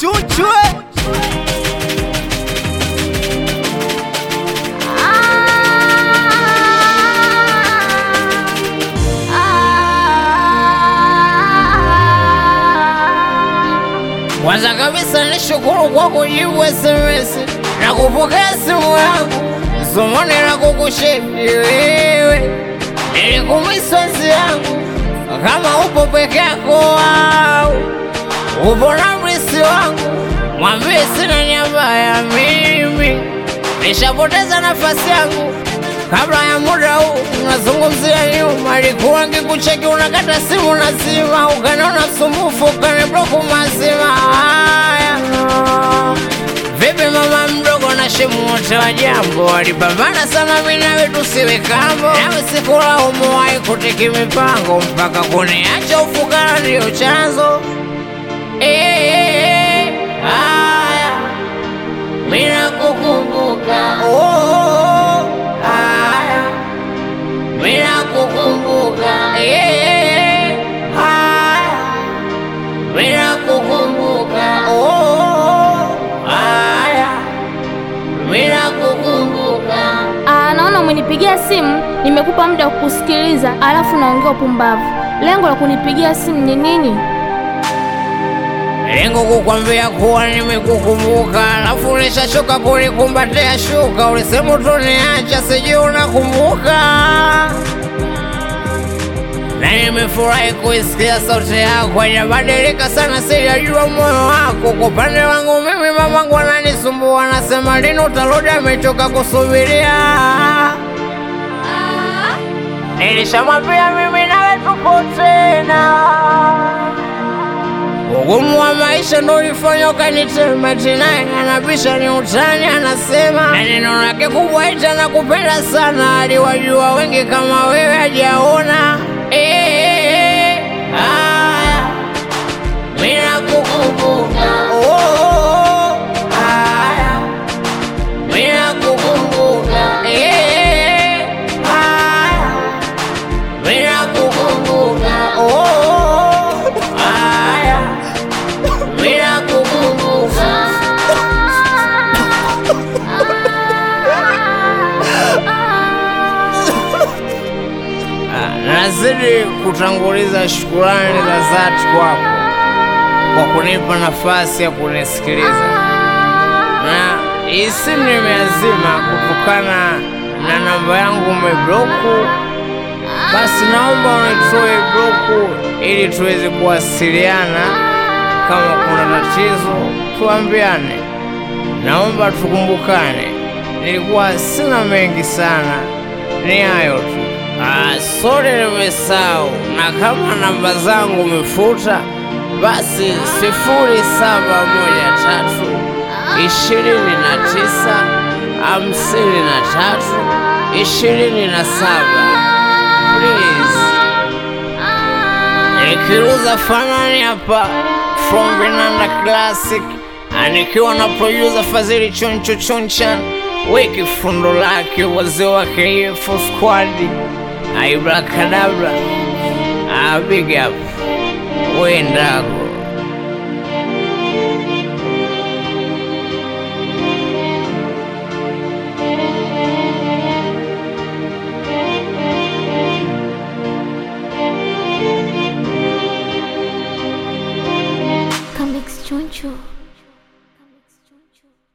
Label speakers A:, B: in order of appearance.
A: chunchwe
B: Kwanza kabisa nishukuru kwa kujibu SMS na kupokea simu yangu, zumuni la kukushindi wewe, nilikumiswa nzi yangu kama upo peke yako au upo na mrisi wangu, mwambie sina niaba ya mimi, nishapoteza nafasi yangu kabla ya muda huu. Unazungumzia nyuma, alikuwa ngikucheki, unakata simu nazima, ukaniona msumbufu, ukanibloku mazima. Haya, vipi mama mdogo na shemu wote wa jambo walipambana sana, mimi nawe tusiwe kambo, nawe sikulaumu, wahi kutiki mipango mpaka kuniacha ufukara, ndio chanzo Eh, haya mimi nakukumbuka, oh, haya mimi nakukumbuka, eh, haya mimi nakukumbuka, oh, haya mimi nakukumbuka.
C: Ah, naona umenipigia simu, nimekupa muda wa kukusikiliza, alafu naongea upumbavu. Lengo la kunipigia simu ni nini?
B: Lengo kukwambia kuwa nimekukumbuka, alafu nishachoka kulikumbatia shuka. Ulisema utoniacha, sijui unakumbuka. Na nimefurahi kuisikia sauti yako, haijabadilika sana, sijajua moyo wako. Kwa upande wangu mimi, mamangu ananisumbua, anasema lini utarudi, amechoka kusubiria. Nilishamwambia mimi nawe tupo tena Ugumu wa maisha ndo ulifanya ukanitema tena, anabisha ni utani, anasema na neno lake kubwa ita na kupenda sana, aliwajua wengi kama wewe hajaona. Eh, haya, mimi nakukumbuka, oh, haya, mimi nakukumbuka, eh, haya, mimi nakukumbuka, oh, haya, mimi nakukumbuka. Ah, Nazidi kutanguliza shukurani za dhati kwako kwa kunipa nafasi ya kunisikiliza, na hii simu nimeazima kutokana na namba yangu umebloku. Basi naomba unitoe bloku ili tuweze kuwasiliana. Kama kuna tatizo tuambiane, naomba tukumbukane. Nilikuwa sina mengi sana, ni hayo tu. Ah, sorry nimesahau, na kama namba zangu umefuta, basi sifuri saba moja tatu ishirini na tisa hamsini na tatu ishirini na saba please. Nikiruza fanani hapa from Vinanda Classic, anikiwa na producer Fadhili Choncho Choncha, weki fundo lake wazee wa KF Squad, Aibrakadabra, ah, big up wendago
C: Comics Choncho.